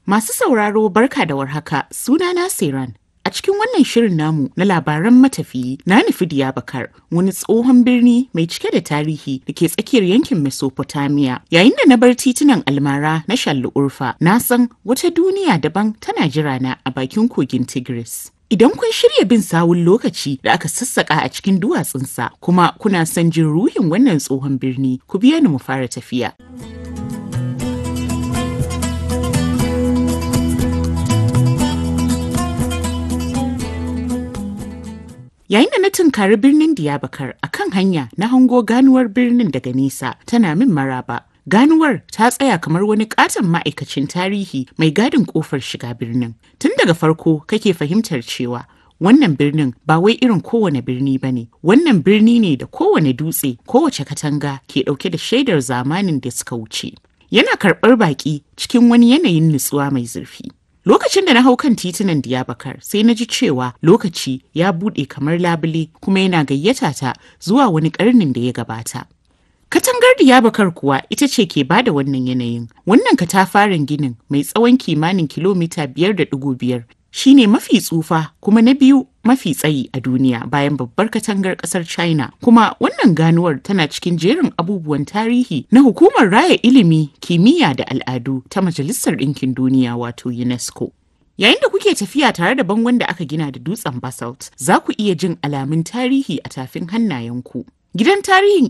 Masu sauraro barka da warhaka sunana Siran. A cikin wannan shirin namu na labaran matafiyi na nufi Diyabakar wani tsohon birni mai cike da tarihi da ke tsakiyar yankin Mesopotamia. Yayin da na bar titunan almara na Shallu Urfa, na san wata duniya daban tana jira na a bakin kogin Tigris. Idan kun shirya bin sawun lokaci da aka sassaka a cikin duwatsunsa kuma kuna son jin ruhin wannan tsohon birni, ku biya ni mu fara tafiya. Yayin da na tunkari birnin Diyabakar a kan hanya na hango ganuwar birnin daga nesa tana min maraba. Ganuwar ta tsaya kamar wani katon ma'aikacin tarihi mai gadin kofar shiga birnin. Tun daga farko kake fahimtar cewa wannan birnin ba wai irin kowane birni ba ne. Wannan birni ne da kowane dutse, kowace katanga ke ɗauke da shaidar zamanin da suka wuce. Yana karɓar baƙi cikin wani yanayin nutsuwa mai zurfi. Lokacin da na hau kan titunan Diyabakar sai na ji cewa lokaci ya buɗe kamar labule kuma yana gayyata ta zuwa wani ƙarnin da ya gabata. Katangar Diyabakar kuwa ita ce ke bada wannan yanayin. Wannan katafaren ginin mai tsawon kimanin kilomita biyar da ɗigo biyar shine mafi tsufa kuma na biyu mafi tsayi a duniya bayan babbar katangar ƙasar China. Kuma wannan ganuwar tana cikin jerin abubuwan tarihi na hukumar raya ilimi, kimiyya da al'adu ta Majalisar Ɗinkin Duniya wato UNESCO. Yayin da kuke tafiya tare da bangon da aka gina da dutsen basalt, za ku iya jin alamun tarihi a tafin hannayenku. Gidan tarihin